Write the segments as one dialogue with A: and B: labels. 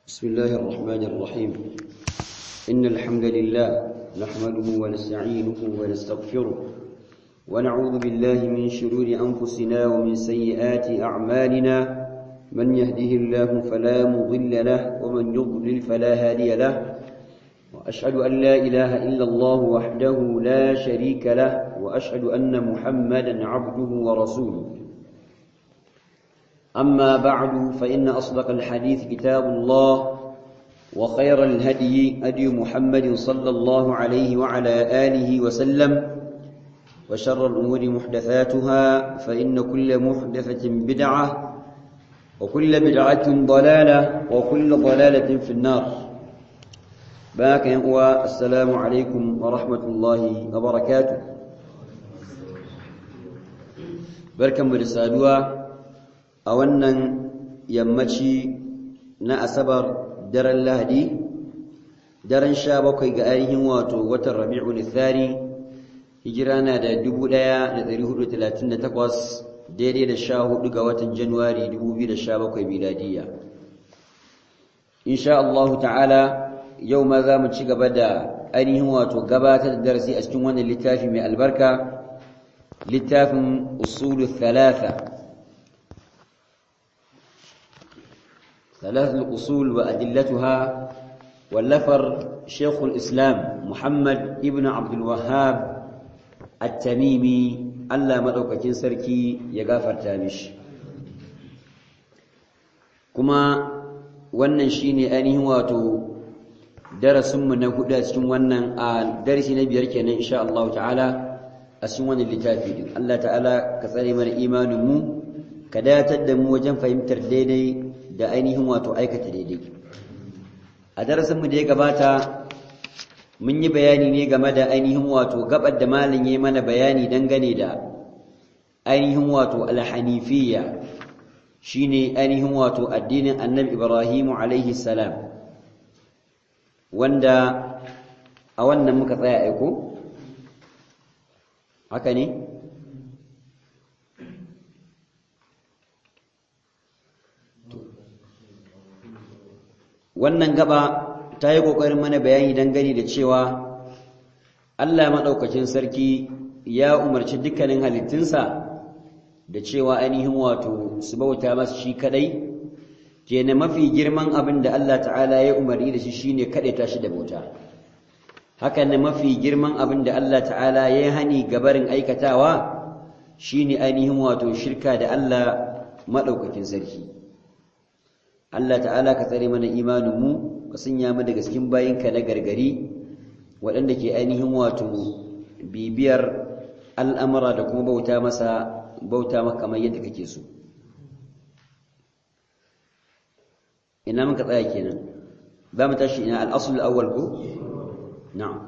A: بسم الله الرحمن الرحيم إن الحمد لله نحمده ونستعينه ونستغفره ونعوذ بالله من شرور أنفسنا ومن سيئات أعمالنا من يهده الله فلا مضل له ومن يضلل فلا هادي له وأشهد أن لا إله إلا الله وحده لا شريك له وأشهد أن محمدا عبده ورسوله أما بعد فإن أصدق الحديث كتاب الله وخير الهدي هدي محمد صلى الله عليه وعلى آله وسلم وشر الأمور محدثاتها فإن كل محدثة بدعة وكل بدعة ضلالة وكل ضلالة في النار باك السلام عليكم ورحمة الله وبركاته بركة مرسالوها a wannan yammaci na asabar daren lahadi daren sha bakwai ga ainihin wato watan rabi'ul thani hijira na da 1438 daidai da sha hudu ga watan januwari 2017 miladiya insha Allah ta'ala yau ma za mu ci gaba da ainihin wato gabatar da darasi a cikin wannan littafi mai albarka littafin usulu thalatha ثلاث الأصول وأدلتها واللفر شيخ الإسلام محمد ابن عبد الوهاب التميمي ألا مدوكة سركي يغافر تامش كما wannan shine ainihin wato darasinmu na hudu a cikin wannan a darasi na biyar kenan insha Allah ta'ala a cikin wannan littafi din Allah ta'ala ka tsare mana imanin mu ka datar da mu wajen fahimtar daidai da ainihin wato aikata daidai a darasinmu da ya gabata mun yi bayani ne game da ainihin wato gabar da malin ya mana bayani dangane da ainihin wato alhanifiyya shine ainihin wato addinin annabi ibrahimu alaihi salam wanda a wannan muka tsaya aiko haka ne wannan gaba ta yi ƙoƙarin mana bayani dangane da cewa Allah maɗaukacin sarki ya umarci dukkanin halittunsa da cewa ainihin wato su bauta masa shi kaɗai kenan mafi girman abin da Allah ta'ala ya umarni da shi shine kaɗaita shi da bauta hakan na mafi girman abin da Allah ta'ala ya hani gabarin aikatawa shine ainihin wato shirka da Allah maɗaukakin sarki Allah ta'ala ka tsare mana imaninmu ka sanya mu daga cikin bayinka na gargari waɗanda ke ainihin wato bibiyar al'amura da kuma bauta masa bauta maka kamar yadda kake so ina muka tsaya kenan za mu tashi ina al'asul awwal ko na'am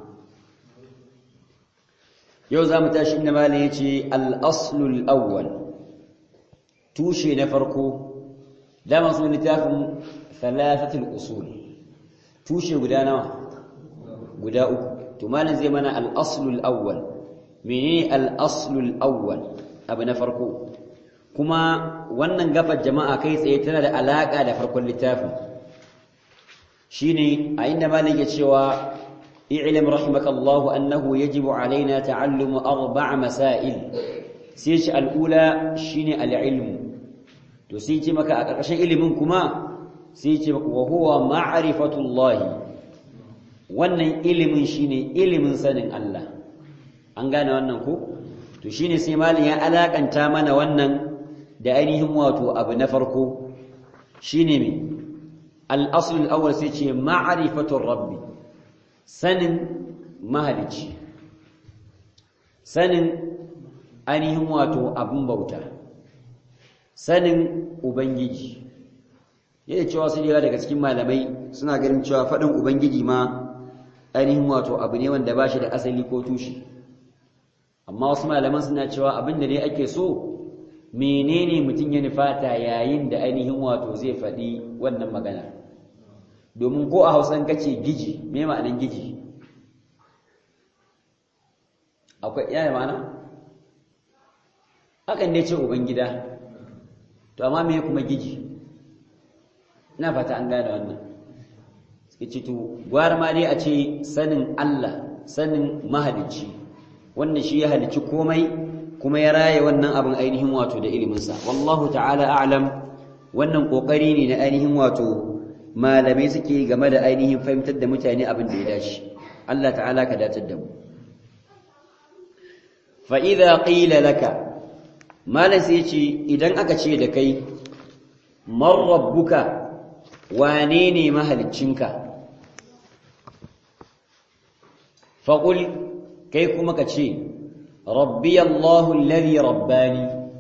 A: yau za mu tashi inda malin ya ce al'aslul awwal tushe na farko dama su littafin thalathatul usul tushe guda nawa guda uku to malam zai mana al-aslul awwal menene al-aslul awwal abu na farko kuma wannan gafar jama'a kai tsaye tana da alaka da farkon littafin shine a inda malam ya cewa i'lam rahimakallahu annahu yajibu alaina ta'allumu arba'a masail sai shi al-ula shine al-ilmu to sai ce maka a ƙarƙashin ilimin kuma sai ce maka wa huwa ma'rifatullah wannan ilimin shine ilimin sanin Allah an gane wannan ko to shine sai malin ya alakanta mana wannan da ainihin wato abu na farko shine me al-asl al-awwal sai ce ma'rifatur rabbi sanin mahalici sanin ainihin wato abun bauta sanin Ubangiji yadda cewa su yawa daga cikin malamai suna ganin cewa faɗin Ubangiji ma ainihin wato abu ne wanda ba shi da asali ko tushe amma wasu malaman suna cewa abin da ne ake so menene mutum ya nufata yayin da ainihin wato zai faɗi wannan magana domin ko a hausan kace giji me ma'anin giji akwai yaya ma'ana hakan ne ce ubangida to amma me kuma giji ina fata an gane wannan suka ce to gwara ma dai a ce sanin Allah sanin mahalicci wanda shi ya halicci komai kuma ya raye wannan abin ainihin wato da iliminsa wallahu ta'ala a'lam wannan kokari ne na ainihin wato malamai suke game da ainihin fahimtar da mutane abin da ya dace Allah ta'ala ka datar da mu fa idza qila laka malam sai ce idan aka ce da kai man rabbuka wane ne mahaliccinka faqul kai kuma ka ce rabbi Allahu alladhi rabbani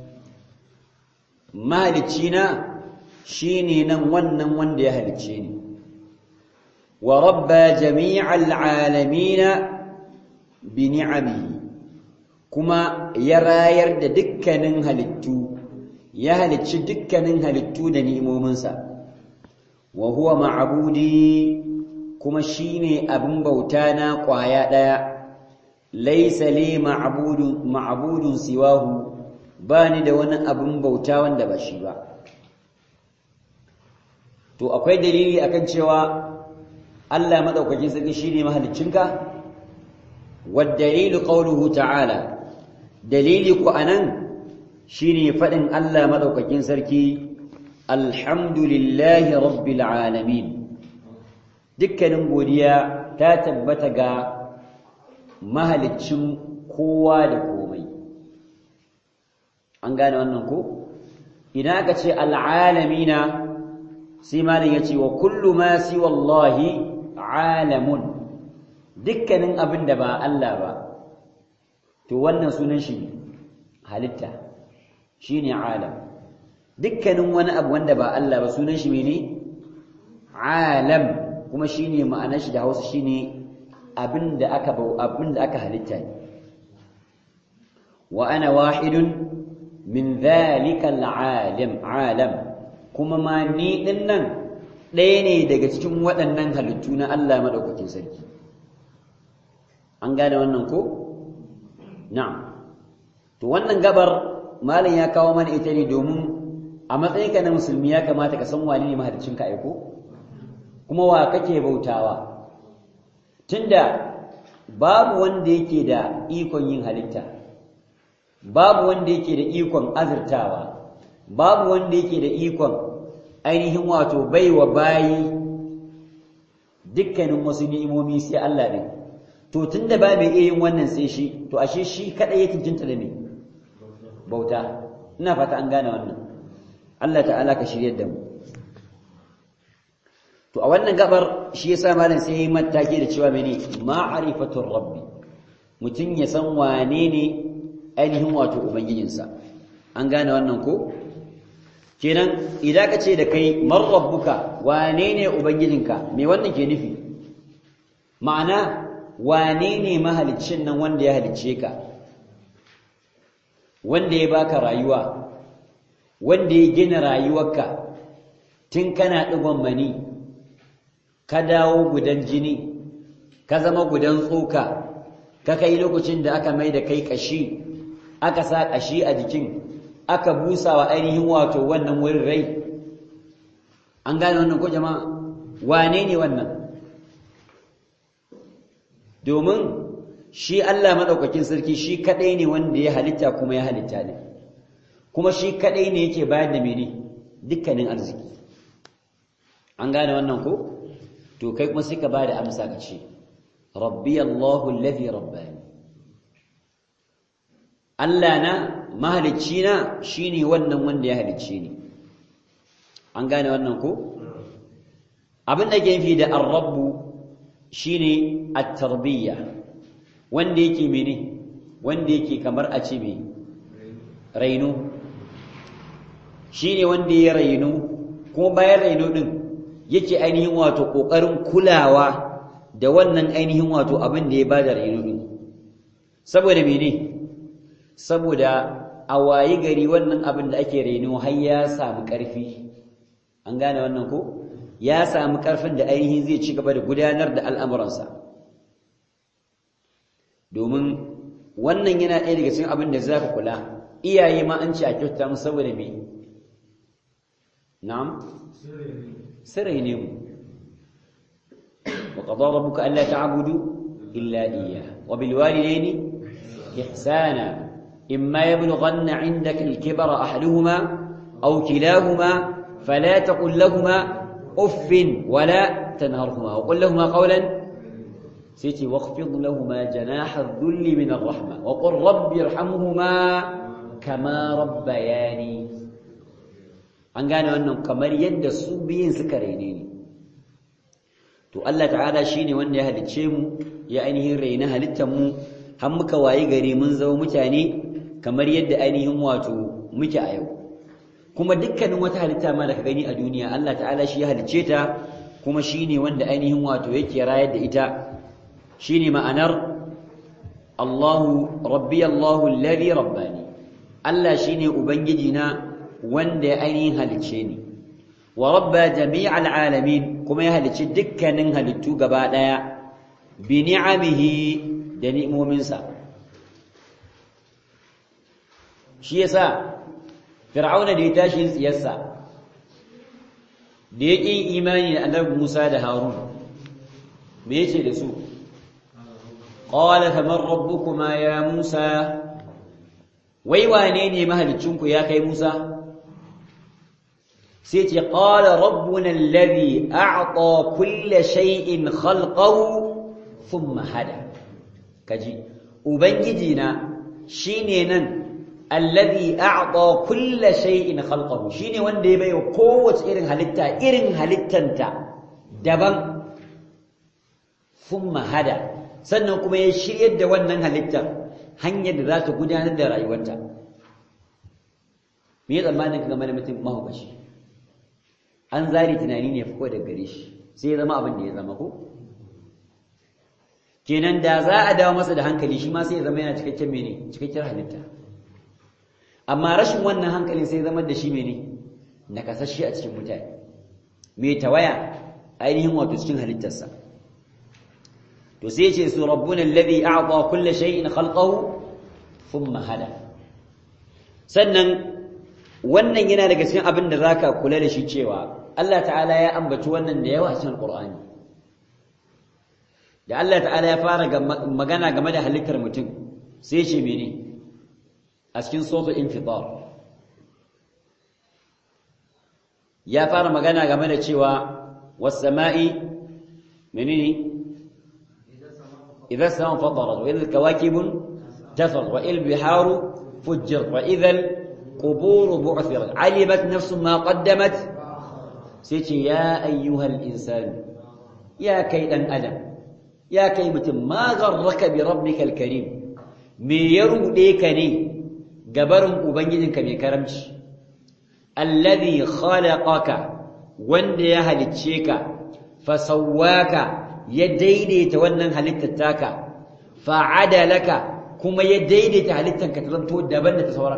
A: mahaliccina shine nan wannan wanda ya halicce ni wa rabba jami'al alamin bi ni'amihi kuma ya rayar da dukkanin halittu ya halicci dukkanin halittu da ni'imominsa wa huwa ma'budi kuma shine abin bauta na kwaya daya laysa li ma'budun ma'budun siwahu bani da wani abin bauta wanda ba shi ba to akwai dalili akan cewa Allah madaukakin sarki shine mahaliccinka wad dalilu qawluhu ta'ala dalili ku anan shine fadin Allah madaukakin sarki alhamdulillahi rabbil alamin dukkanin godiya ta tabbata ga mahaliccin kowa da komai an gane wannan ko idan aka ce al'alamina sai malam ya ce wa kullu ma si wallahi alamun dukkanin abin da ba Allah ba to wannan sunan shi halitta shine alam dukkanin wani abu wanda ba Allah ba sunan shi mene alam kuma shine ma'anar shi da Hausa shine abin da aka abin da aka halitta ne wa ana wahidun min dhalika al'alim alam kuma ma ni din nan ɗaya ne daga cikin waɗannan halittu na Allah madaukakin sarki an gane wannan ko na'am to wannan gabar malam ya kawo mana ita ne domin a matsayinka na musulmi ya kamata ka san wani ne mahaliccinka aiko kuma wa kake bautawa tunda babu wanda yake da ikon yin halitta babu wanda yake da ikon azurtawa babu wanda yake da ikon ainihin wato baiwa bayi dukkanin wasu ni'imomi sai Allah ne to tunda ba mai iya yin wannan sai shi to ashe shi kadai ya tintinta da me bauta ina fata an gane wannan Allah ta'ala ka shiryar da mu to a wannan gabar shi yasa malam sai yayi mataki da cewa mene ma'rifatur rabbi mutun ya san wane ne ainihin wato ubangijinsa an gane wannan ko kenan idan ka ce da kai man rabbuka wane ne ubangijinka me wannan ke nufi ma'ana wane ne mahaliccin nan wanda ya halicce ka wanda ya baka rayuwa wanda ya gina rayuwarka tun kana ɗigon mani ka dawo gudan jini ka zama gudan tsoka ka kai lokacin da aka mai da kai ƙashi aka sa ƙashi a jikin aka busa wa ainihin wato wannan wurin rai an gane wannan ko jama'a wane ne wannan domin shi Allah maɗaukakin sarki shi kaɗai ne wanda ya halitta kuma ya halitta ne kuma shi kaɗai ne yake bayar da mene dukkanin arziki an gane wannan ko to kai kuma sai ka ba da amsa ka ce rabbi Allahu allazi rabbani Allah na mahalicci na shine wannan wanda ya halicce ni an gane wannan ko abin da ke fi da ar-rabbu shine at-tarbiyya wanda yake mene wanda yake kamar a ce me raino shine wanda ya raino kuma bayan raino din yake ainihin wato kokarin kulawa da wannan ainihin wato abin da ya bada raino din saboda mene saboda a wayi gari wannan abin da ake raino har ya samu ƙarfi an gane wannan ko ya samu ƙarfin da ainihin zai ci gaba da gudanar da al'amuransa domin wannan yana ɗaya daga cikin abin da za ka kula iyaye ma an ce a kyauta mu saboda me na'am sirai ne mu qadara rabbuka alla ta'budu illa iyyah wa bil walidayni ihsana imma yablughanna 'indaka al-kibara ahaduhuma aw kilahuma fala taqul lahumā uffin wala tanharhumā wa qul lahumā qawlan سيتي واخفض لهما جناح الذل من الرحمة وقل رب ارحمهما كما ربياني an gane wannan kamar yadda su biyun suka raine ni to Allah ta'ala shine wanda ya halicce mu ya ainihin raina halittar mu har muka wayi gari mun zama mutane kamar yadda ainihin wato muke a yau kuma dukkanin wata halitta ma da ka gani a duniya Allah ta'ala shi ya halicce ta kuma shine wanda ainihin wato yake rayar da ita shine ma'anar Allahu rabbi Allahu alladhi rabbani Allah shine ubangiji na wanda ya ainihin halicce ni wa rabba jami'al alamin kuma ya halicci dukkanin halittu gaba daya bi ni'amihi da ni'imominsa shi yasa fir'auna da ya tashi yin tsiyarsa da ya ƙin imani da annabi Musa da Harun me yace da su qala faman rabbukuma ya Musa wai wane ne mahalicinku ya kai Musa sai ce qala rabbuna alladhi a'ta kulla shay'in khalqahu thumma hada kaji ubangiji na shine nan alladhi a'ta kulla shay'in khalqahu shine wanda ya baiwa kowace irin halitta irin halittanta daban thumma hada sannan kuma ya shiryar da wannan halittar hanyar da za ta gudanar da rayuwarta me ya tsammanin ka game da mutum mahaukaci an zari tunani ne fuko da gare shi sai ya zama abin da ya zama ko kenan da za a dawo masa da hankali shi ma sai ya zama yana cikakken mene cikakken halitta amma rashin wannan hankalin sai zama da shi mene nakasashe a cikin mutane mai tawaya ainihin wato cikin halittarsa to sai ce su rabbuna alladhi a'ta kulli shay'in khalqahu thumma hada sannan wannan yana daga cikin abin da zaka kula da shi cewa Allah ta'ala ya ambaci wannan da yawa cikin Qur'ani da Allah ta'ala ya fara magana game da halittar mutum sai ce mene a cikin suratul infitar ya fara magana game da cewa was sama'i menene idza sama fatarat wa idza kawakibun tafar wa il biharu fujjar wa idza al qubur bu'thirat alimat nafsun ma qaddamat sai ce ya ayyuhal insani ya kai dan adam ya kai mutum ma gharraka bi rabbikal karim me ya rude ka ne gabarin ubangijinka mai karamci alladhi khalaqaka wanda ya halicce ka fasawwaka ya daidaita wannan halittar taka fa'adalaka kuma ya daidaita halittanka ta zanto daban da ta sauran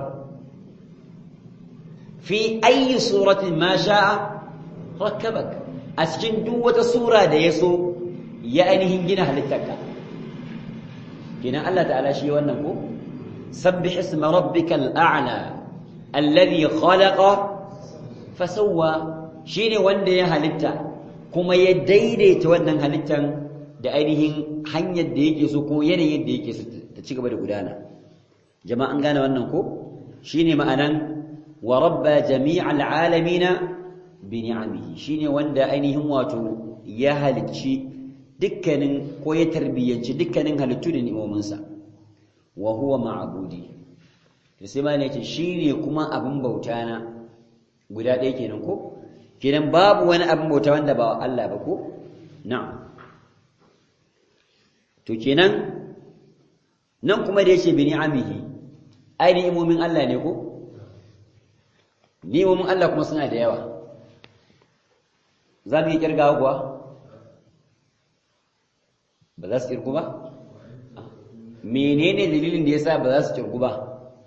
A: fi ayi suratin ma sha'a rakkabak a cikin duk wata sura da ya so ya ainihin gina halittarka kenan Allah ta'ala shi wannan ko sabbih isma rabbikal a'la alladhi khalaqa fasawwa shine wanda ya halitta kuma ya daidaita wannan halittan da ainihin hanyar da yake so ko yanayin da yake so ta ci gaba da gudana jama'a an gane wannan ko shine ma'anan wa rabba jami'al alamina bi ni'amihi shine wanda ainihin wato ya halicci dukkanin ko ya tarbiyyanci dukkanin halittu da ni'imominsa wa huwa ma'budi to sai ma ne ce shine kuma abin bauta na guda ɗaya kenan ko kenan babu wani abin bauta wanda ba Allah ba ko na'am to kenan nan kuma da yace bi ni'amihi ai ni'imomin Allah ne ko ni'imomin Allah kuma suna da yawa za mu yi kirgawa kuwa ba za su kirgu ba menene dalilin da yasa ba za su kirgu ba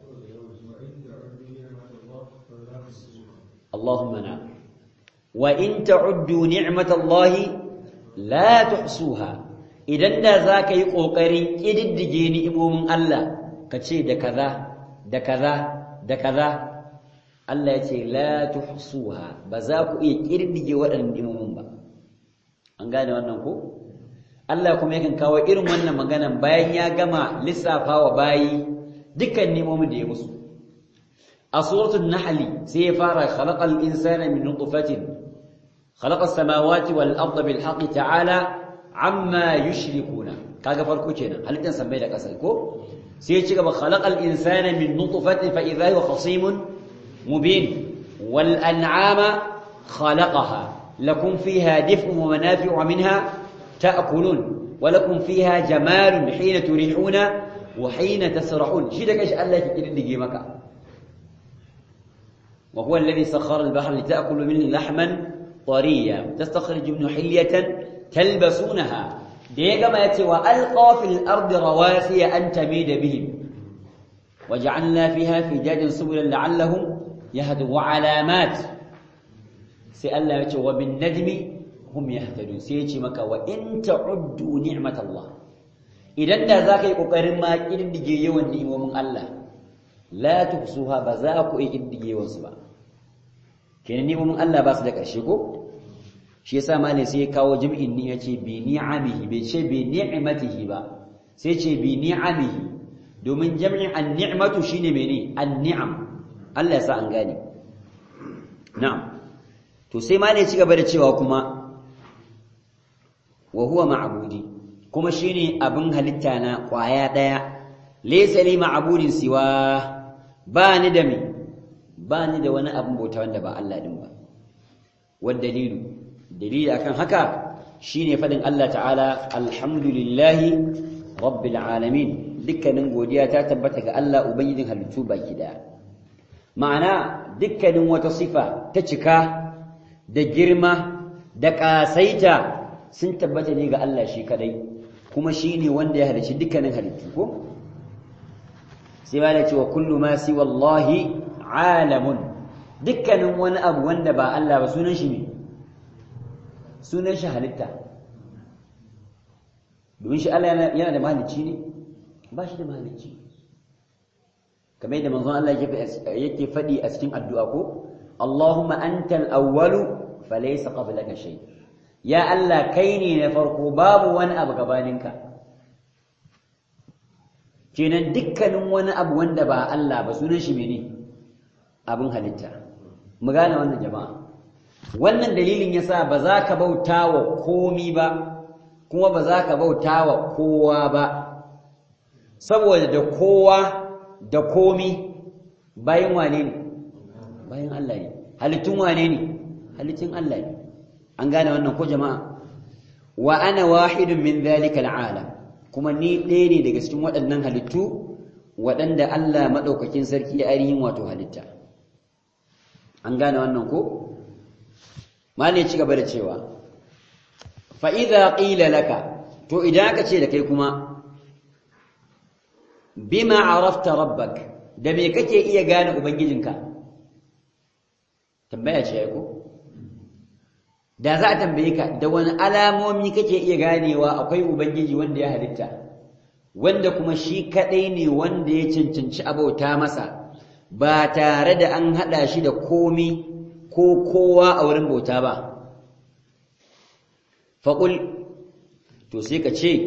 A: Allahumma na wa in ta'uddu ni'matallahi la tuhsuha idan da zaka yi kokarin kididdige ni'imomin Allah ka ce da kaza da kaza da kaza Allah ya ce la tuhsuha ba za ku iya kirdige waɗannan ni'imomin ba an gane wannan ko Allah kuma yakan kawo irin wannan maganan bayan ya gama lissafa wa bayi dukkan nemomin da ya musu a suratul nahl sai ya fara khalaqal insana min nutfatin khalaqas samawati wal arda bil haqqi ta'ala amma yushrikuna kaga farko kenan halittan sammai da kasai ko sai ya ci gaba khalaqal insana min nutfatin fa idha huwa khasimun mubin wal an'ama khalaqaha lakum fiha dif'un wa manafi'u minha ta'kulun wa lakum fiha jamalun hina turihuna wa hina tasrahun shi da kashi Allah yake kididdige maka wa huwa alladhi sakhkhara al-bahra lita'kulu minhu lahman tariya tastakhriju minhu hilyatan talbasunaha da ya gama yace wa alqa fil ardi rawasiya an tamida bihim waja'alna fiha fijajan subulan la'allahum yahdun wa alamat sai Allah yace wa bin najmi hum yahtadun sai yace maka wa in ta'uddu ni'matallah idan da zaka yi kokarin ma kiddige yawan ni'imomin Allah la tuhsuha ba za ku yi kiddige yawan su ba kenan ni'imomin Allah ba su da ƙarshe ko shi yasa malai sai ya kawo jami'in ni yace bi ni'amihi bai ce bi ni'matihi ba sai ce bi ni'amihi domin jami'in an-ni'matu shine mene an-ni'am Allah ya sa an gane na'am to sai malai ci gaba da cewa kuma wa huwa ma'budi kuma shine abin halitta na kwaya daya laysa li ma'budin siwa ba ni da me ba ni da wani abin bauta wanda ba Allah din ba wa dalilu dalili akan haka shine fadin Allah ta'ala alhamdulillahi rabbil alamin dukkanin godiya ta tabbata ga Allah ubangijin halittu baki daya ma'ana dukkanin wata sifa ta cika da girma da kasaita sun tabbata ne ga Allah shi kadai kuma shine wanda ya halicci dukkanin halittu ko sai ba da cewa kullu ma siwa wallahi alamun dukkanin wani abu wanda ba Allah ba sunan shi ne sunan shi halitta domin shi Allah yana da mahalicci ne ba shi da mahalicci kamar yadda manzon Allah yake faɗi a cikin addu'a ko Allahumma antal awwalu falaysa qablaka shay ya Allah kai ne na farko babu wani abu gabaninka kenan dukkanin wani abu wanda ba Allah ba sunan shi mene abin halitta mu gane wannan jama'a wannan dalilin yasa ba za ka bauta wa komi ba kuma ba za ka bauta wa kowa ba saboda da kowa da komi bayan wane ne bayan Allah ne halittun wane ne halittun Allah ne an gane wannan ko jama'a wa ana wahidun min dhalika al'alam kuma ni ɗaya ne daga cikin waɗannan halittu waɗanda Allah maɗaukakin sarki ya ainihin wato halitta an gane wannan ko malai ci gaba da cewa fa idza qila laka to idan aka ce da kai kuma bima arafta rabbak da me kake iya gane ubangijinka tambaya ce ko da za a tambaye ka da wani alamomi kake iya ganewa akwai ubangiji wanda ya halitta wanda kuma shi kadai ne wanda ya cancanci abauta masa ba tare da an hada shi da komi ko kowa a wurin bauta ba faƙul to sai ka ce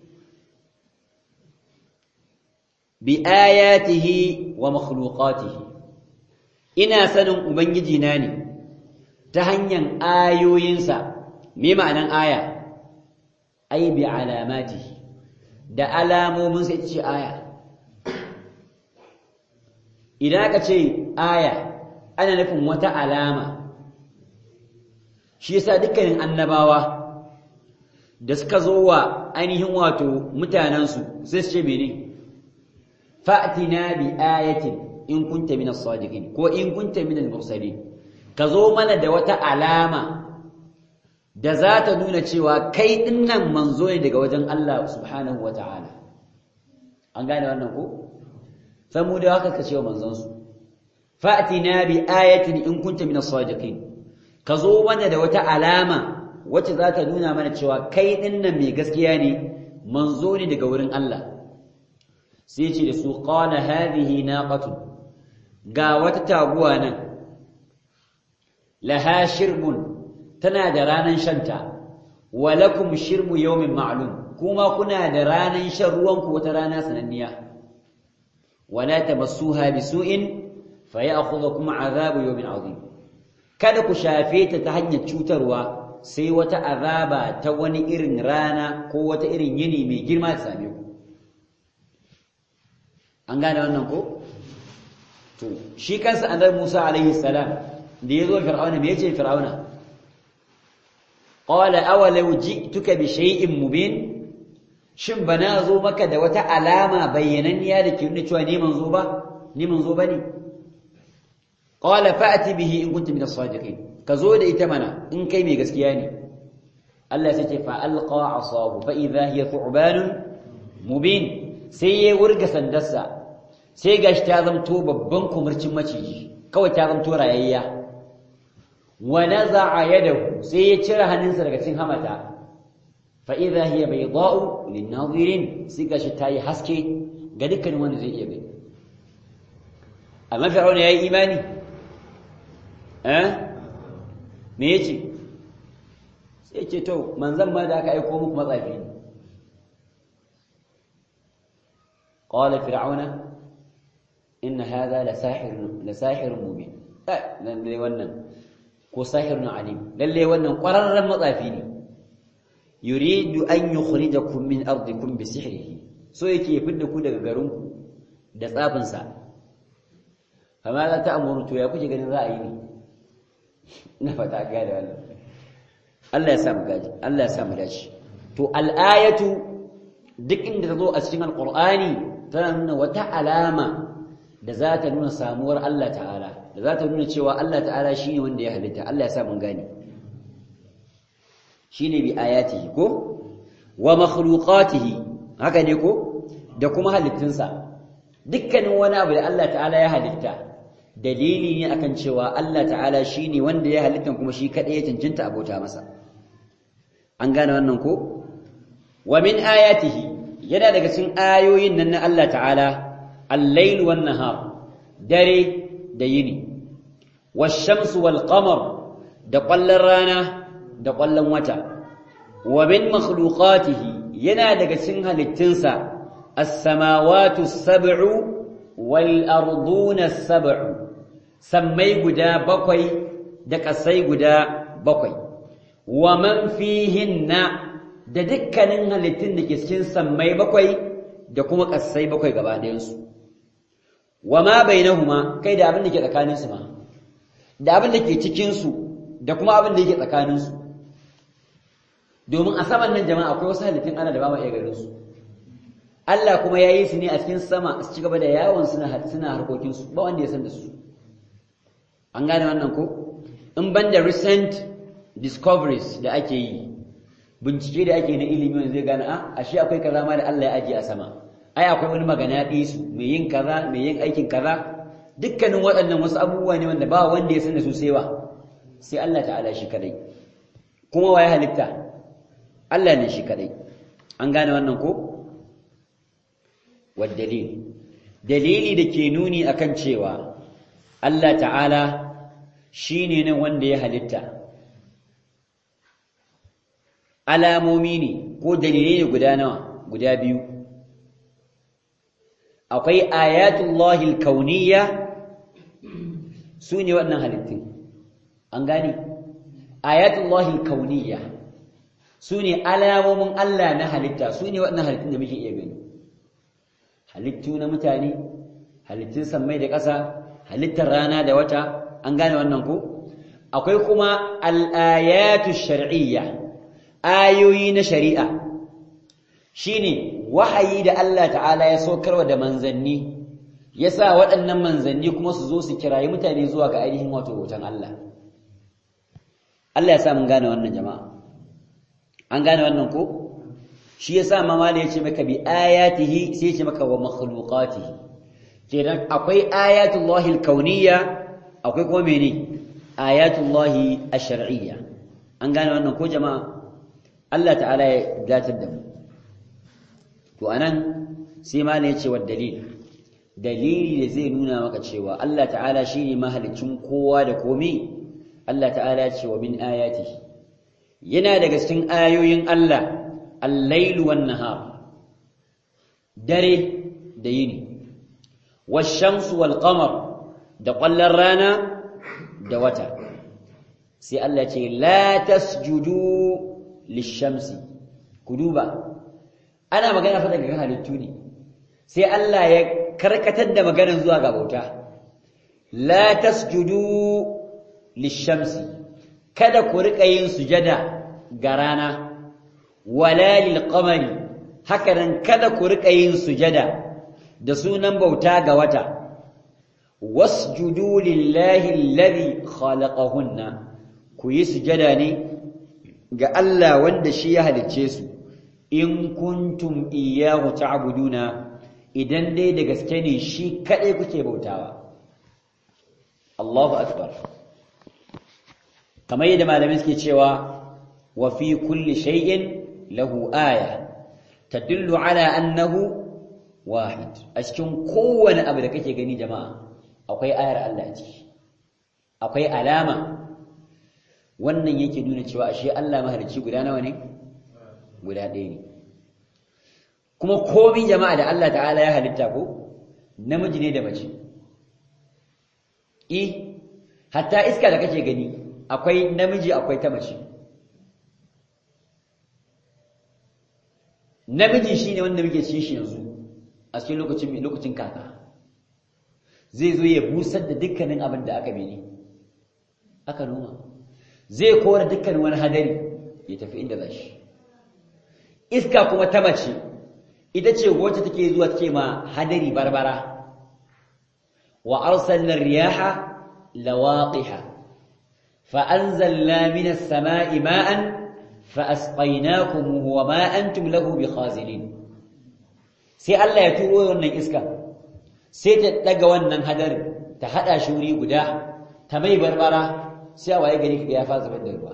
A: bi ayatihi wa makhluqatihi ina sanin ubangiji na ne ta hanyar ayoyinsa me ma'anan aya ai bi alamatihi da alamomin sai ce aya idan aka ce aya ana nufin wata alama shi yasa dukkanin annabawa da suka zo wa ainihin wato mutanensu sai su ce mene fa'tina bi ayatin in kunta min as-sadiqin ko in kunta min al-mursalin ka zo mana da wata alama da za ta nuna cewa kai dinnan manzo ne daga wajen Allah subhanahu wata'ala an gane wannan ko samu da haka ka ce wa manzon su fa'tina bi ayatin in kunta min as-sadiqin ka zo mana da wata alama wacce za ta nuna mana cewa kai dinnan mai gaskiya ne manzo ne daga wurin Allah sai ce da su qala hadhihi naqatu ga wata taguwa nan laha shirbun tana da ranan shanta wa lakum shirbu yawmin ma'lum kuma kuna da ranan shan ruwan ku wata rana sananniya wala tamassuha bisu'in fayakhudhukum 'adhabu yawmin 'azim kada ku shafe ta ta hanyar cutarwa sai wata azaba ta wani irin rana ko wata irin yini mai girma ta same ku an gane wannan ko to shi kansa annabi Musa alaihi salam da yazo fir'auna me yace fir'auna qala awalau ji'tuka bi shay'in mubin shin bana zo maka da wata alama bayyananniya da ke nuna cewa ni manzo ba ni manzo bane qala fa'ti bihi in kunta min as-sadiqin ka zo da ita mana in kai mai gaskiya ne Allah sai ce fa alqa asahu fa idha hiya thu'banun mubin sai ya wurga sandarsa sai gashi ta zamto babban kumurcin maciji kawai ta zamto rayayya wa naza'a yadahu sai ya cire hannunsa daga cikin hamata fa idha hiya bayda'u lin-nadhirin sai gashi ta yi haske ga dukkanin wanda zai iya gani amma fir'auna yayi imani eh me yace sai ce to manzon ma da aka aika muku matsafi ne qala fir'auna inna hadha la sahir la sahir mubin lalle wannan ko sahirun alim lalle wannan ƙwararren matsafi ne yuridu an yukhrijakum min ardikum bi sihrihi so yake ya fidda ku daga garinku da tsafin sa fama za ta amuru to ya kuke ganin za a yi ne na fata ga da wannan Allah ya samu gaji Allah ya samu dace to al-ayatu duk inda ta zo a cikin alqur'ani tana nuna wata alama da za ta nuna samuwar Allah ta'ala da za ta nuna cewa Allah ta'ala shi ne wanda ya halitta Allah ya sa mun gane shi ne bi ayatihi ko wa makhluqatihi haka ne ko da kuma halittunsa dukkanin wani abu da Allah ta'ala ya halitta dalili ne akan cewa Allah ta'ala shi ne wanda ya halitta kuma shi kaɗai ya cancanta abota masa an gane wannan ko wa min ayatihi yana daga cikin ayoyin nan na Allah ta'ala al-lail wan nahar dare da yini wash-shamsu wal qamar da ƙwallon rana da ƙwallon wata wa min makhluqatihi yana daga cikin halittunsa as-samawati as-sab'u wal arduna as-sab'u sammai guda bakwai da ƙasai guda bakwai wa man fihinna da dukkanin halittun da ke cikin sammai bakwai da kuma ƙasai bakwai gaba ɗayansu wa ma bainahuma kai da abin da ke tsakaninsu ma da abin da ke cikinsu da kuma abin da yake tsakaninsu domin a saman nan jama'a akwai wasu halittun ana da ba ma iya ganin su Allah kuma ya yi su ne a cikin sama su ci gaba da yawon suna suna harkokinsu ba wanda ya san da su an gane wannan ko in ban da recent discoveries da ake yi bincike da ake na ilimi wanda zai gane a ashe akwai kaza ma da Allah ya ajiye a sama ai akwai wani magana su mai yin kaza mai yin aikin kaza dukkanin waɗannan wasu abubuwa ne wanda ba wanda ya san da su sai wa sai Allah ta'ala shi kadai kuma waye halitta Allah ne shi kadai an gane wannan ko والدليل dalili da ke nuni akan cewa Allah ta'ala shine nan wanda ya halitta alamomi ne ko dalilai ne guda nawa guda biyu akwai ayatullahi alkauniyya su ne waɗannan halittun an gane ayatullahi alkauniyya su ne alamomin Allah na halitta su ne waɗannan halittun da muke iya gani halittu na mutane halittun sammai da ƙasa halittar rana da wata an gane wannan ko akwai kuma al'ayatu shar'iyya ayoyi na shari'a shine wahayi da Allah ta'ala ya saukarwa da manzanni ya sa waɗannan manzanni kuma su zo su kirayi mutane zuwa ga ainihin wato hoton Allah Allah ya sa mun gane wannan jama'a an gane wannan ko shi yasa mamala yace maka bi ayatihi sai yace maka wa makhluqatihi kenan akwai ayatullahi alkauniyya akwai kuma mene ayatullahi ash-shar'iyya an gane wannan ko jama'a Allah ta'ala ya datar da mu to anan sai malai yace wa dalil dalili da zai nuna maka cewa Allah ta'ala shine mahalicin kowa da komai Allah ta'ala ya ce wa min ayatihi yana daga cikin ayoyin Allah al-lailu wan nahar dare da yini wash-shamsu wal qamar da ƙwallon rana da wata sai Allah ce la tasjudu lish-shamsi ku duba ana magana fa daga halittu ne sai Allah ya karkatar da maganar zuwa ga bauta la tasjudu lish-shamsi kada ku rika yin sujada ga rana wala lil-qamari haka nan kada ku rika yin sujada da sunan bauta ga wata wasjudu lillahi alladhi khalaqahunna ku yi sujada ne ga Allah wanda shi ya halicce su in kuntum iyyahu ta'buduna idan dai da gaske ne shi kadai kuke bautawa Allahu akbar kamar yadda malamai suke cewa wa fi kulli shay'in lahu aya tadullu ala annahu wahid a cikin kowane abu da kake gani jama'a akwai ayar Allah a ciki akwai alama wannan yake nuna cewa ashe Allah mahalicci guda nawa ne guda ɗaya ne kuma komai jama'a da Allah ta'ala ya halitta ko namiji ne da mace i hatta iska da kake gani akwai namiji akwai ta mace namiji shine wanda muke ci shi yanzu a cikin lokacin lokacin kaka zai zo ya busar da dukkanin abin da aka mene aka noma zai kora dukkanin wani hadari ya tafi inda za shi iska kuma ta mace ita ce wacce take zuwa take ma hadari barbara wa arsalna riyaha lawaqiha fa anzalna minas sama'i ma'an fa asqaynakum wa ma antum lahu bikhazilin sai Allah ya turo wannan iska sai ta daga wannan hadarin ta hada shi wuri guda ta mai barbara sai a waye gari ya fa zubar da ruwa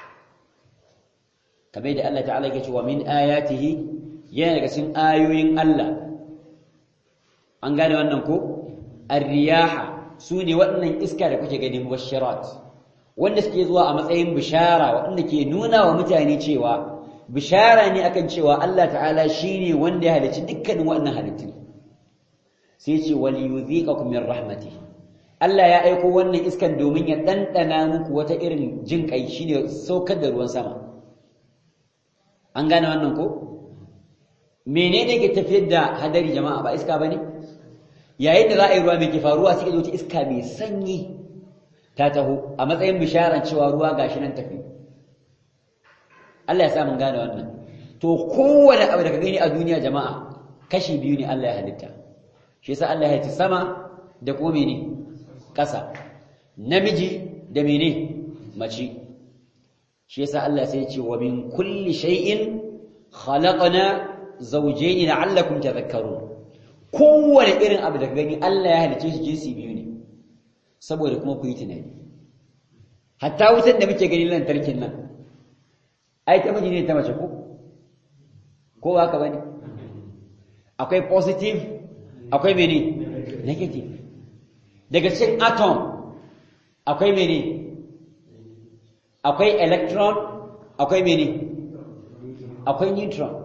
A: kamar da Allah ta'ala yake cewa min ayatihi yana daga cikin ayoyin Allah an gane wannan ko ar-riyaha sune waɗannan iska da kuke gani mubashirat wanda suke zuwa a matsayin bishara waɗanda ke nuna wa mutane cewa bishara ne akan cewa Allah ta'ala shine wanda ya halicci dukkanin waɗannan halittu sai ce wal yudhiqakum min rahmatihi Allah ya aiko wannan iskan domin ya ɗanɗana muku wata irin jin kai shine saukar da ruwan sama an gane wannan ko menene ke tafiyar da hadari jama'a ba iska bane yayin da za a yi ruwa mai ke faruwa sai wata iska mai sanyi ta taho a matsayin bisharan cewa ruwa gashi nan tafi Allah ya sa mun gane wannan to kowane abu da ka gani a duniya jama'a kashi biyu ne Allah ya halitta shi yasa Allah ya halitta sama da kuma mene ƙasa namiji da mene mace shi yasa Allah sai ya ce wa min kulli shay'in khalaqna zawjayn la'allakum tadhakkarun kowane irin abu da gani Allah ya halice shi jinsi biyu ne saboda kuma ku yi tunani hatta wutar da muke gani lantarkin nan ai ta miji ne ta mace ko ko ba haka bane akwai positive akwai mene negative daga cikin atom akwai mene akwai electron akwai mene akwai neutron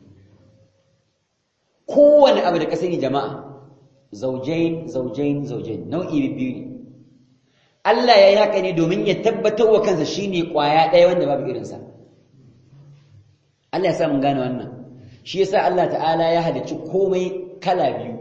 A: kowane abu da ka sani jama'a zaujain zaujain zaujain nau'i biyu ne Allah ya yi haka ne domin ya tabbatar wa kansa shine kwaya ɗaya wanda babu irinsa Allah ya sa mun gane wannan shi yasa Allah ta'ala ya halicci komai kala biyu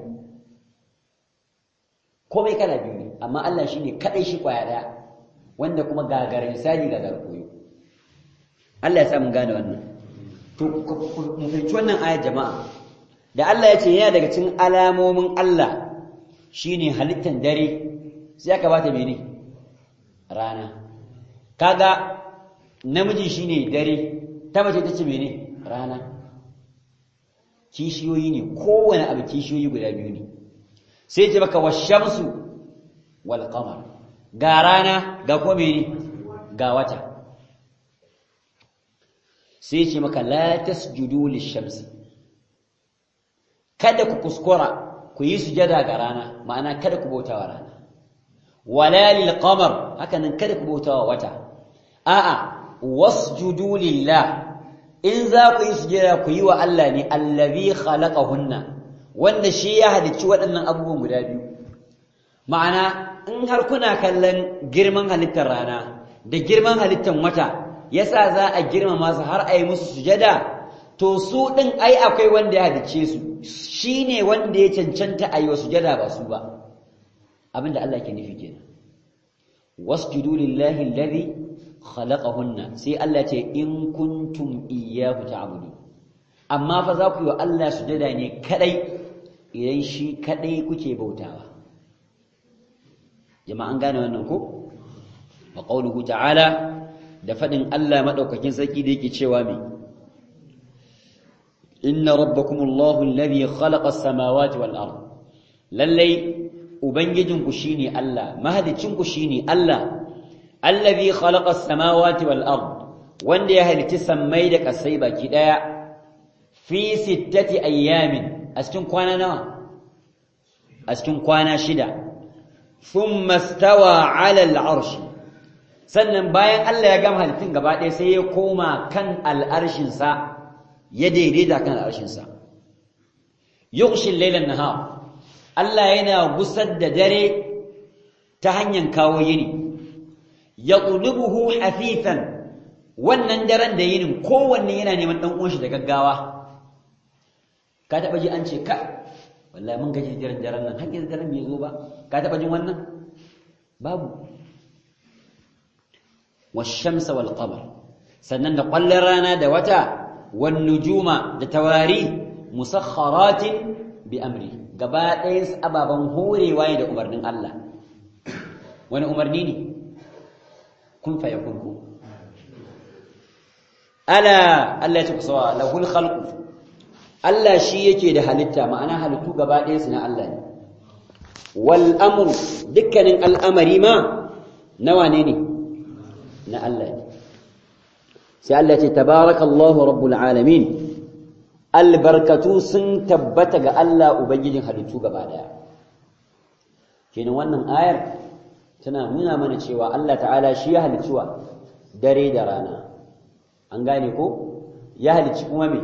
A: komai kala biyu ne amma Allah shine kadai shi kwaya ɗaya wanda kuma gagarin misali gagar koyo Allah ya sa mun gane wannan to mu fahimci wannan ayar jama'a da Allah ya ce yana daga cikin alamomin Allah shine halittan dare sai aka bata mene rana kaga namiji shine dare ta mace tace mene rana kishiyoyi ne kowane abu kishiyoyi guda biyu ne sai ce maka washamsu wal qamar ga rana ga kuma mene ga wata sai ce maka la tasjudu lishamsi kada ku kuskura ku yi sujada ga rana ma'ana kada ku bauta wa rana wala lil qamar haka nan kada ku bauta wa wata a'a wasjudu lillah in za ku yi sujada ku yi wa Allah ne allazi khalaqahunna wanda shi ya halicci waɗannan abubuwan guda biyu ma'ana in har kuna kallon girman halittar rana da girman halittar wata yasa za a girmama su har a yi musu sujada to su ɗin ai akwai wanda ya halicce su shi ne wanda ya cancanta a yi wa sujada ba su ba abinda Allah ke nufi kenan wasjudu lillahi alladhi khalaqahunna sai Allah ce in kuntum iyyahu ta'budun amma fa za ku yi wa Allah sujada ne kadai idan shi kadai kuke bautawa jama'an gane wannan ko wa qawluhu ta'ala da fadin Allah madaukakin sarki da yake cewa me inna rabbakumullahu alladhi khalaqa as-samawati wal ard lallai ubangijinku shine Allah mahalicinku shine Allah allazi khalaqa as-samawati wal ard wanda ya halitta sammai da kasai baki daya fi sittati ayyamin a cikin kwana nawa a cikin kwana shida thumma stawa ala al-arsh sannan bayan Allah ya gama halittun gaba ɗaya sai ya koma kan al'arshin sa ya daidaita kan al'arshin sa yughshi al-layla an-nahar Allah yana gusar da dare ta hanyar kawo yini ya ƙulubuhu hafifan wannan daren da yinin kowanne yana neman ɗan uwanshi da gaggawa ka taɓa ji an ce ka wallahi mun gaji jiran daren nan hakkin daren bai zo ba ka taɓa jin wannan babu washamsa wal qamar sannan da ƙwallon rana da wata wan nujuma da tawari musakharatin bi amri gaba ɗayan ababen horewa ne da umarnin Allah wani umarni ne kun fa yakun ku ala Allah ya ce kusawa lahul khalqu Allah shi yake da halitta ma'ana halittu gaba ɗayan su na Allah ne wal amru dukkanin al'amari ma nawa ne ne na Allah ne sai Allah ya ce tabarakallahu rabbul alamin albarkatu sun tabbata ga Allah Ubangijin halittu gaba daya kenan wannan ayar tana nuna mana cewa Allah ta'ala shi ya halicci wa dare da rana an gane ko ya halicci kuma me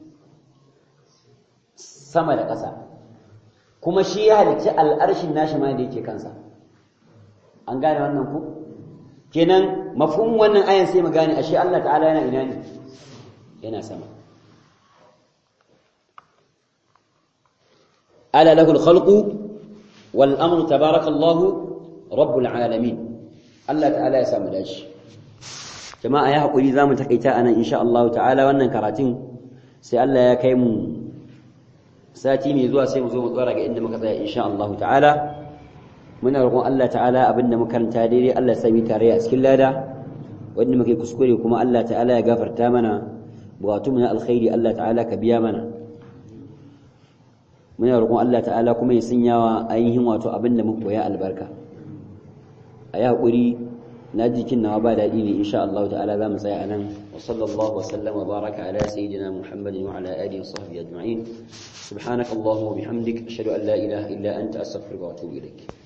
A: sama da ƙasa kuma shi ya halicci al'arshin nashi ma da yake kansa an gane wannan ku kenan mafhum wannan ayan sai mu gane ashe Allah ta'ala yana ina ne yana sama ألا له الخلق والأمر تبارك الله رب العالمين الله تعالى يسامى داش جماعة يا حقولي زامن تقيتا أنا إن شاء الله تعالى وأنا كراتين سي الله يا كيم ساتي مي زوا سي مزو مدورا إن مكتا إن شاء الله تعالى من رغم الله تعالى أبن مكان تاديري الله سامي تاريا سكيل لادا وإن مكي كسكوري كما الله تعالى يغفر تامنا بغاتمنا الخير الله تعالى كبيامنا muna roƙon Allah ta'ala kuma ya sanya wa ainihin wato abin da muka koya albarka a yi haƙuri na jikin nawa ba daɗi ne insha Allah ta'ala za mu tsaya a nan wa sallallahu wa sallam wa baraka ala sayyidina muhammadin wa ala alihi wa sahbihi ajma'in subhanaka allahumma wa bihamdik ashhadu an la ilaha illa anta astaghfiruka wa atubu ilaik